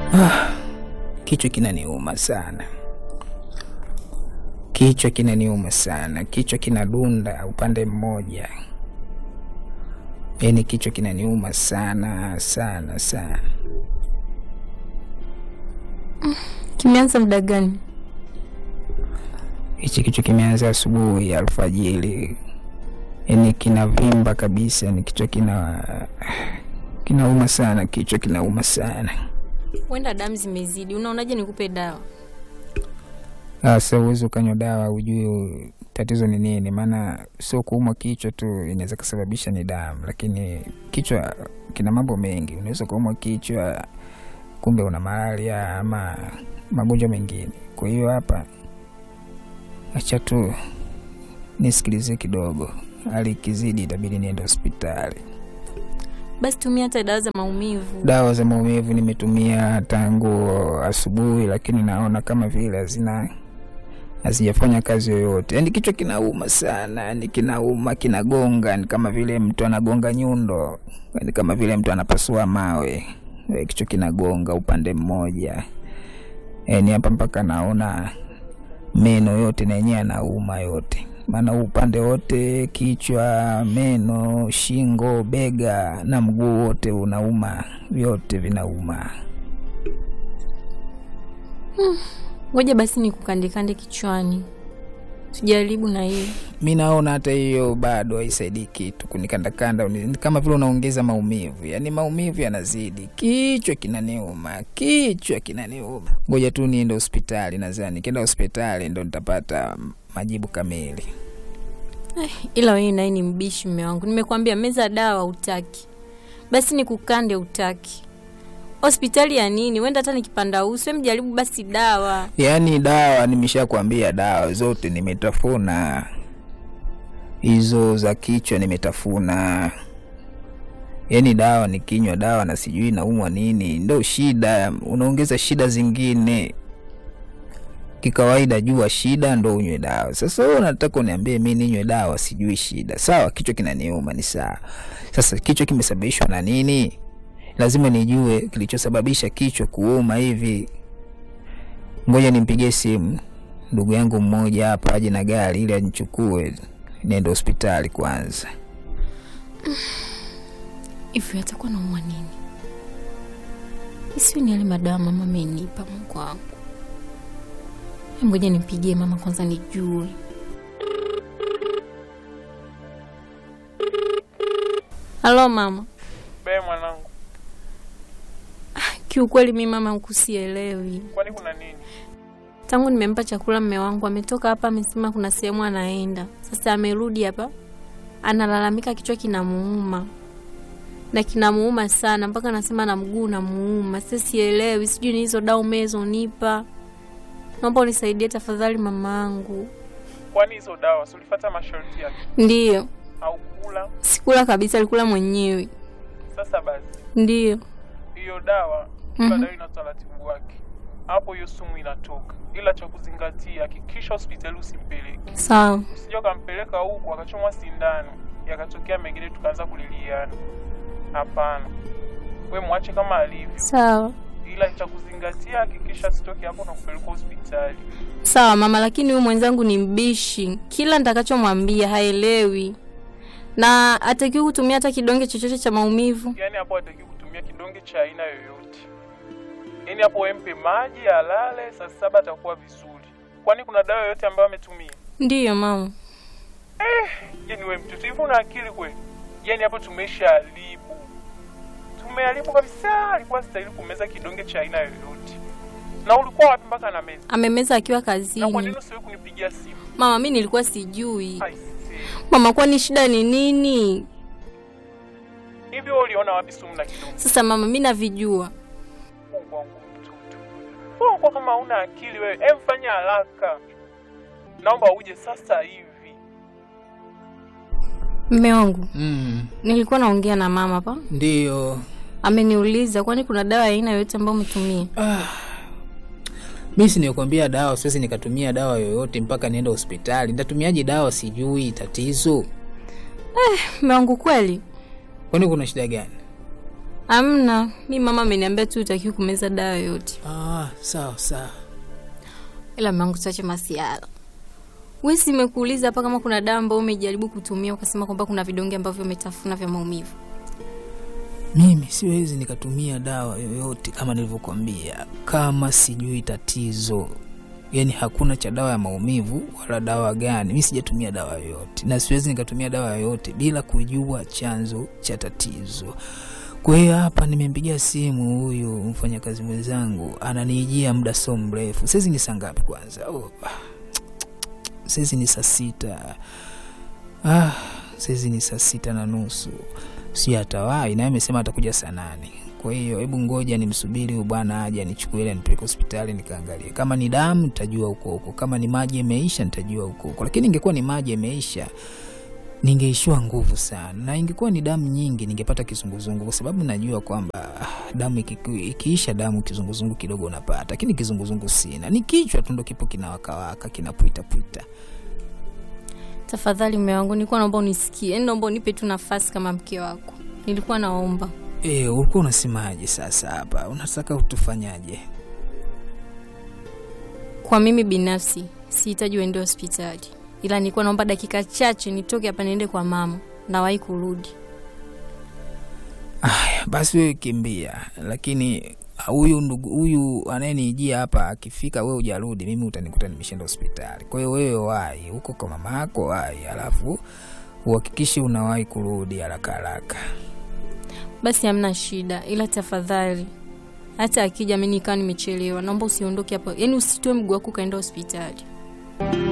Ah, kichwa kinaniuma sana, kichwa kinaniuma sana, kichwa kinadunda upande mmoja, yaani kichwa kinaniuma sana sana sana. Kimeanza muda gani? Hichi kichwa kimeanza asubuhi alfajiri, yaani kinavimba kabisa, ni kichwa kina kinauma sana, kichwa kinauma sana. Huenda damu zimezidi. Unaonaje nikupe dawa? Sasa uwezi ukanywa dawa ujue tatizo ni nini, maana sio kuumwa kichwa tu inaweza kusababisha ni damu, lakini kichwa kina mambo mengi. Unaweza kuumwa kichwa kumbe una malaria ama magonjwa mengine. Kwa hiyo hapa, acha tu nisikilize kidogo, hali ikizidi itabidi niende hospitali. Basi tumia hata dawa za maumivu. Dawa za maumivu nimetumia tangu asubuhi, lakini naona kama vile hazina hazijafanya kazi yoyote. Yani kichwa kinauma sana, yani kinauma, kinagonga, ni kama vile mtu anagonga nyundo, ni kama vile mtu anapasua mawe. Eh, Kichwa kinagonga upande mmoja, yani hapa mpaka naona meno yote na yenyewe anauma yote, maana huu upande wote, kichwa, meno, shingo, bega na mguu wote unauma, vyote vinauma. Ngoja basi nikukandekande kichwani, tujaribu na hiyo. mi naona hata hiyo bado haisaidii kitu kunikandakanda, uni- kama vile unaongeza maumivu, yaani maumivu yanazidi, kichwa kinaniuma, kichwa kinaniuma. Ngoja tu niende hospitali, nadhani nikienda hospitali ndo nitapata majibu kamili. Ila wewe naye ni mbishi, mme wangu. Nimekwambia meza dawa utaki, basi nikukande utaki. Hospitali ya nini? Wenda hata nikipanda uso, mjaribu basi dawa. Yaani dawa nimeshakwambia, dawa zote nimetafuna, hizo za kichwa nimetafuna. Yaani dawa nikinywa dawa na sijui naumwa nini, ndo shida, unaongeza shida zingine. Kikawaida jua shida ndo unywe dawa. Sasa wewe unataka uniambie mi ninywe dawa sijui shida? Sawa, kichwa kinaniuma ni sawa. Sasa kichwa kimesababishwa na nini? Lazima nijue kilichosababisha kichwa kuuma hivi. Ngoja nimpigie simu ndugu yangu mmoja hapa aje na gari ili anichukue niende hospitali kwanza. Hivi atakuwa naumwa nini? Isiwe ni yale madawa mama amenipa, Mungu wangu. Hebu Ngoja nimpigie mama kwanza nijue. Halo mama. Be mwanangu, Kiukweli mi mama huku sielewi. kwani kuna nini? Tangu nimempa chakula mme wangu ametoka hapa, amesema kuna sehemu anaenda. Sasa amerudi hapa, analalamika kichwa kinamuuma na kinamuuma sana, mpaka anasema na mguu unamuuma. Sasa sielewi, sijui ni hizo dawa umezonipa. Naomba unisaidie tafadhali mamangu. Kwani hizo dawa si ulifuata masharti yake Ndiyo, au kula? sikula kabisa, alikula mwenyewe. Sasa basi, Ndiyo. hiyo dawa kila Mhm. dawa ina utaratibu wake, hapo hiyo sumu inatoka, ila cha kuzingatia, hakikisha hospitali usimpeleke, Sawa. usije ukampeleka huku akachomwa sindano yakatokea mengine tukaanza kuliliana. Hapana, we mwache kama alivyo, Sawa. ila cha kuzingatia, hakikisha sitoke hapo na kupeleka hospitali. Sawa mama, lakini huyu mwenzangu ni mbishi, kila nitakachomwambia haelewi na atakiwi kutumia hata kidonge chochote cha maumivu. Yaani hapo hataki kutumia kidonge cha aina yoyote. Yaani hapo wempe maji alale, saa saba atakuwa vizuri. Kwani kuna dawa yoyote ambayo ametumia? Ndiyo mama. Yaani we mtoto hivi una akili kweli? Yaani hapo tumeshaharibu, tumeharibu kabisa. Alikuwa stahili kumeza kidonge cha aina yoyote. Na ulikuwa wapi mpaka na meza? Amemeza akiwa Na kwa kazini. nini usiwe kunipigia simu? Mama, mi nilikuwa sijui. Aisee. Mama, kwani shida ni nini? Hivi wewe uliona wapi sumu na kidonge? Sasa mama, mi navijua. Mungu wangu mtoto. Wewe uko kama una akili wewe. Hem, fanya haraka. Naomba uje sasa hivi. Mme wangu, Mm, nilikuwa naongea na mama hapa, ndiyo ameniuliza kwani kuna dawa ya aina yoyote ambayo umetumia. mi sinikwambia dawa, siwezi nikatumia dawa yoyote mpaka niende hospitali. Nitatumiaje dawa? Sijui tatizo. Mme wangu, kweli Kwani kuna shida gani? Amna, mi mama ameniambia tu utakiwi kumeza dawa yoyote, Ah, sawa sawa. ila mangu tuache masiala. We si imekuuliza hapa kama kuna dawa ambayo umejaribu kutumia ukasema kwamba kuna vidonge ambavyo umetafuna vya maumivu. Mimi siwezi nikatumia dawa yoyote kama nilivyokuambia, kama sijui tatizo. Yaani hakuna cha dawa ya maumivu wala dawa gani. Mi sijatumia dawa yoyote, na siwezi nikatumia dawa yoyote bila kujua chanzo cha tatizo. Kwa hiyo hapa nimempigia simu huyu mfanyakazi mwenzangu, ananiijia muda so mrefu. Saizi ni saa ngapi kwanza? Oh, ah, saizi ni saa sita. Ah, saizi ni saa sita na nusu si atawai naye amesema atakuja saa nane kwa hiyo hebu ngoja nimsubiri huyu bwana aje anichukue ile nipeleke hospitali nikaangalie kama ni damu nitajua huko huko kama ni maji yameisha nitajua huko huko lakini ingekuwa ni maji yameisha ningeishiwa nguvu sana na ingekuwa ni damu nyingi ningepata kizunguzungu kwa sababu najua kwamba ah, damu ikiku- ikiisha damu kizunguzungu kidogo unapata lakini kizunguzungu sina ni kichwa tu ndo kipo kinawakawaka kinapwitapwita Tafadhali mume wangu, nilikuwa naomba unisikie, yaani naomba unipe tu nafasi kama mke wako. Nilikuwa naomba e, ulikuwa unasemaje sasa hapa unataka utufanyaje kwa mimi binafsi sihitaji uende hospitali, ila nilikuwa naomba dakika chache nitoke hapa niende kwa mama, nawahi kurudi. basi wewe kimbia, lakini huyu ndugu huyu anayenijia hapa akifika, wewe ujarudi, mimi utanikuta nimeshaenda hospitali. Kwa hiyo wewe wahi huko kwa mama yako, wahi, alafu uhakikishe unawahi kurudi haraka haraka. Basi hamna shida, ila tafadhali hata akija mimi nikawa nimechelewa, naomba usiondoke hapo, yaani usitoe mguu wako ukaenda hospitali.